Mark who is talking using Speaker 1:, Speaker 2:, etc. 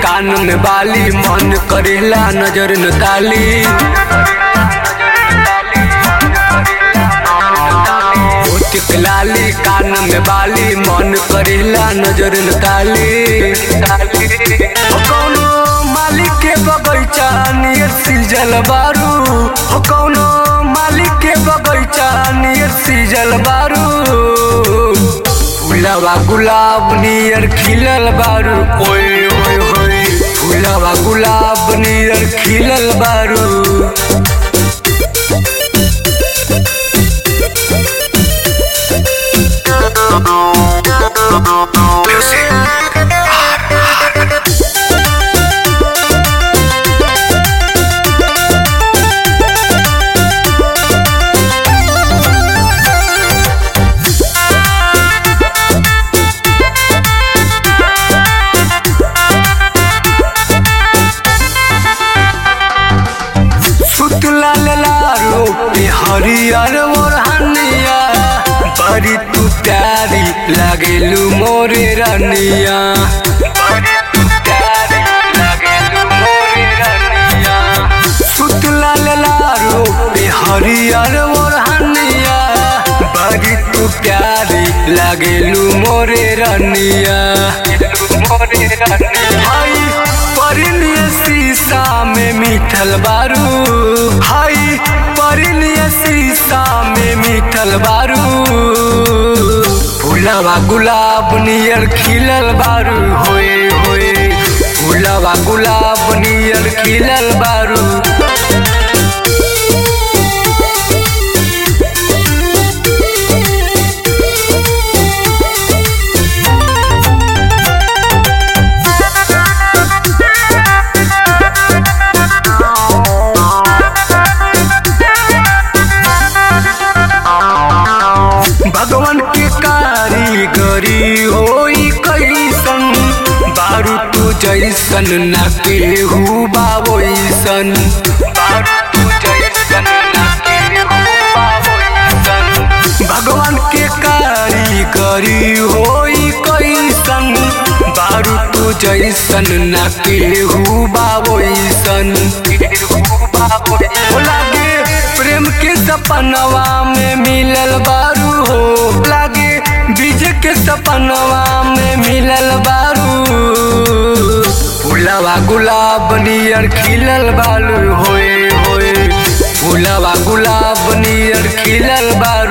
Speaker 1: कान में बाली मन करेला नजर न ताली होठ के लाली कान में बाली मन करेला नजर न ताली हो कौनो मालिक के बगैचा नियर सीजल बारू हो कौनो मालिक के बगैचा नियर सीजल बारू फूलवा गुलाब नियर खिलल बारू ओए ओए होए फूलवा गुलाब नियर खिलल बारू सुतला लारो पे हरियर मोरहनिया बड़ी तू प्यारी लागेलू मोरे रनिया बड़ी तू प्यारी लागेलू मोरे रनिया सुतला लारो पे हरियर मोरहनिया बड़ी तू प्यारी लागेलू मोरे रनिया मोरे रनिया हाय परिलिय शीशा में मीठल बारू हाय परिलिय शीशा में मीठल बारू फूलवा गुलाब नियर खिलल बारू होए होए फूलवा गुलाब नियर खिलल बारू भगवान के कारीगरी होई कैसन बारू तू जैसन न केहू बाबोइसन बारू तू जैसन न केहू बाबोइसन भगवान के कारीगरी होई कैसन बारू तू जैसन न केहू बाबोइसन केहू बाबोइसन लागे प्रेम के सपनवा में मिलल बारू हो लागे बीज के सपनवा में मिलल बारू फूलवा गुलाब नियर खिलल बालू होए होए फूलवा गुलाब नियर खिलल बारू